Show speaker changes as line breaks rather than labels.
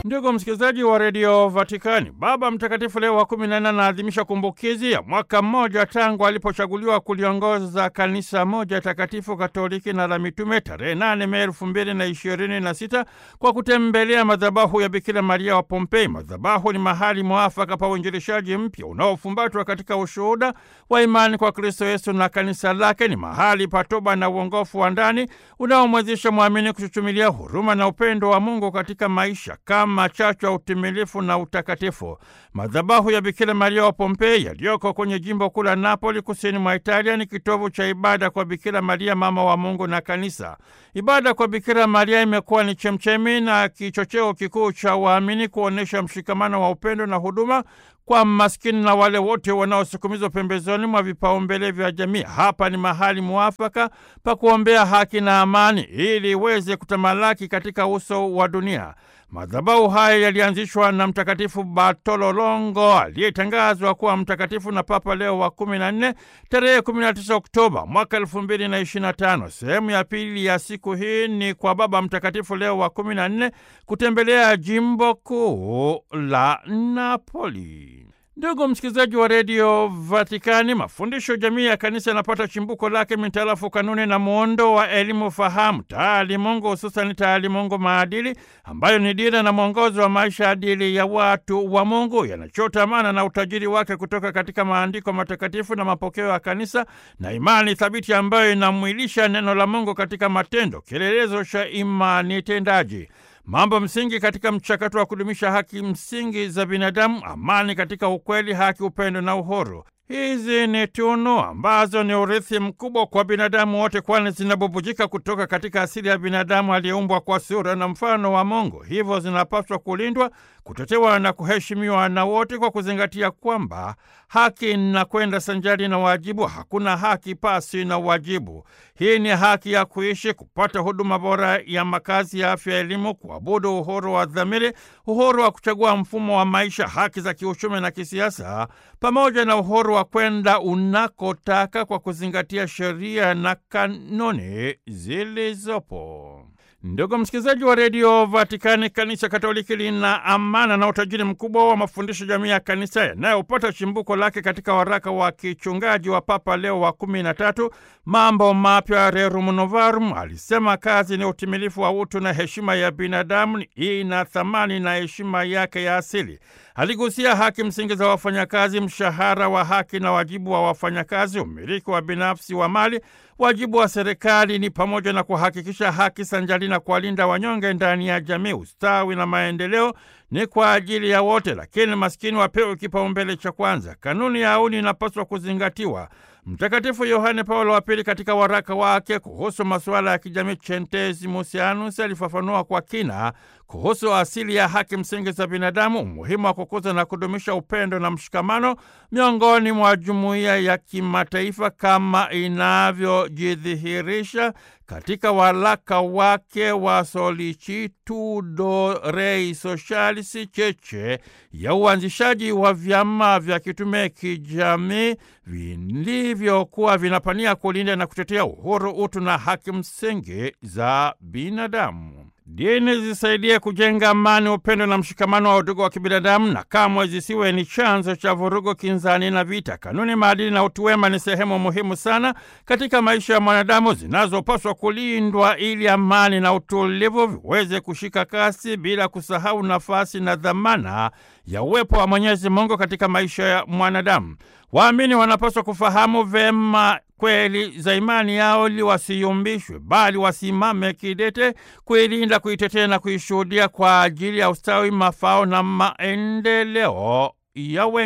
Ndugu msikilizaji wa redio Vatikani, Baba Mtakatifu Leo wa kumi na nne anaadhimisha kumbukizi ya mwaka mmoja tangu alipochaguliwa kuliongoza kanisa moja takatifu katoliki na la mitume tarehe nane Mei elfu mbili na ishirini na sita kwa kutembelea madhabahu ya Bikira Maria wa Pompei. Madhabahu ni mahali mwafaka pa uinjilishaji mpya unaofumbatwa katika ushuhuda wa imani kwa Kristo Yesu na kanisa lake. Ni mahali pa toba na uongofu wa ndani unaomwezesha mwamini kuchuchumilia huruma na upendo wa Mungu katika maisha kama chachu ya utimilifu na utakatifu. Madhabahu ya Bikira Maria wa Pompei yaliyoko kwenye jimbo kuu la Napoli, kusini mwa Italia, ni kitovu cha ibada kwa Bikira Maria, mama wa Mungu na kanisa. Ibada kwa Bikira Maria imekuwa ni chemchemi na kichocheo kikuu cha waamini kuonyesha mshikamano wa upendo na huduma kwa maskini na wale wote wanaosukumizwa pembezoni mwa vipaumbele vya jamii. Hapa ni mahali mwafaka pa kuombea haki na amani ili iweze kutamalaki katika uso wa dunia. Madhabahu haya yalianzishwa na Mtakatifu Bartolo Longo aliyetangazwa kuwa mtakatifu na Papa Leo wa kumi na nne tarehe 19 Oktoba mwaka elfu mbili na ishirini na tano. Sehemu ya pili ya siku hii ni kwa Baba Mtakatifu Leo wa kumi na nne kutembelea jimbo kuu la Napoli. Ndugu msikilizaji wa redio Vatikani, mafundisho jamii ya kanisa yanapata chimbuko lake mitarafu kanuni na muundo wa elimu fahamu taalimungu, hususani taalimungu maadili, ambayo ni dira na mwongozo wa maisha adili ya watu wa Mungu. Yanachota maana na utajiri wake kutoka katika maandiko matakatifu na mapokeo ya kanisa na imani thabiti ambayo inamwilisha neno la Mungu katika matendo, kielelezo cha imani tendaji mambo msingi katika mchakato wa kudumisha haki msingi za binadamu: amani katika ukweli, haki, upendo na uhuru. Hizi ni tunu ambazo ni urithi mkubwa kwa binadamu wote, kwani zinabubujika kutoka katika asili ya binadamu aliyeumbwa kwa sura na mfano wa Mungu. Hivyo zinapaswa kulindwa, kutetewa na kuheshimiwa na wote, kwa kuzingatia kwamba haki inakwenda sanjari na wajibu. Hakuna haki pasi na wajibu. Hii ni haki ya kuishi, kupata huduma bora ya makazi, ya afya, elimu, kuabudu, uhuru wa dhamiri, uhuru wa kuchagua mfumo wa maisha, haki za kiuchumi na kisiasa, pamoja na uhuru wa kwenda unakotaka kwa kuzingatia sheria na kanuni zilizopo. Ndugu msikilizaji wa redio Vatikani, kanisa Katoliki lina amana na utajiri mkubwa wa mafundisho jamii ya kanisa yanayopata chimbuko lake katika waraka wa kichungaji wa Papa Leo wa kumi na tatu, Mambo Mapya Rerum Novarum. Alisema kazi ni utimilifu wa utu na heshima ya binadamu, ina thamani na heshima yake ya asili. Aligusia haki msingi za wafanyakazi, mshahara wa haki na wajibu wa wafanyakazi, umiliki wa binafsi wa mali. Wajibu wa serikali ni pamoja na kuhakikisha haki sanjari na kuwalinda wanyonge ndani ya jamii. Ustawi na maendeleo ni kwa ajili ya wote, lakini maskini wapewe kipaumbele cha kwanza. Kanuni ya auni inapaswa kuzingatiwa. Mtakatifu Yohane Paulo wa Pili katika waraka wake kuhusu masuala ya kijamii Centesimus Mosianus alifafanua kwa kina kuhusu asili ya haki msingi za binadamu, umuhimu wa kukuza na kudumisha upendo na mshikamano miongoni mwa jumuiya ya kimataifa kama inavyojidhihirisha katika waraka wake wa Solicitudo Rei Socialis, cheche ya uanzishaji wa vyama vya kitume kijamii vilivyokuwa vinapania kulinda na kutetea uhuru, utu na haki msingi za binadamu. Dini zisaidie kujenga amani, upendo na mshikamano wa udugu wa kibinadamu, na kamwe zisiwe ni chanzo cha vurugu, kinzani na vita. Kanuni, maadili na utu wema ni sehemu muhimu sana katika maisha ya mwanadamu zinazopaswa kulindwa ili amani na utulivu viweze kushika kasi, bila kusahau nafasi na dhamana ya uwepo wa Mwenyezi Mungu katika maisha ya mwanadamu. Waamini wanapaswa kufahamu vema kweli za imani yao ili wasiyumbishwe, bali wasimame kidete kuilinda, kuitetea na kuishuhudia kwa ajili ya ustawi, mafao na maendeleo ya wengi.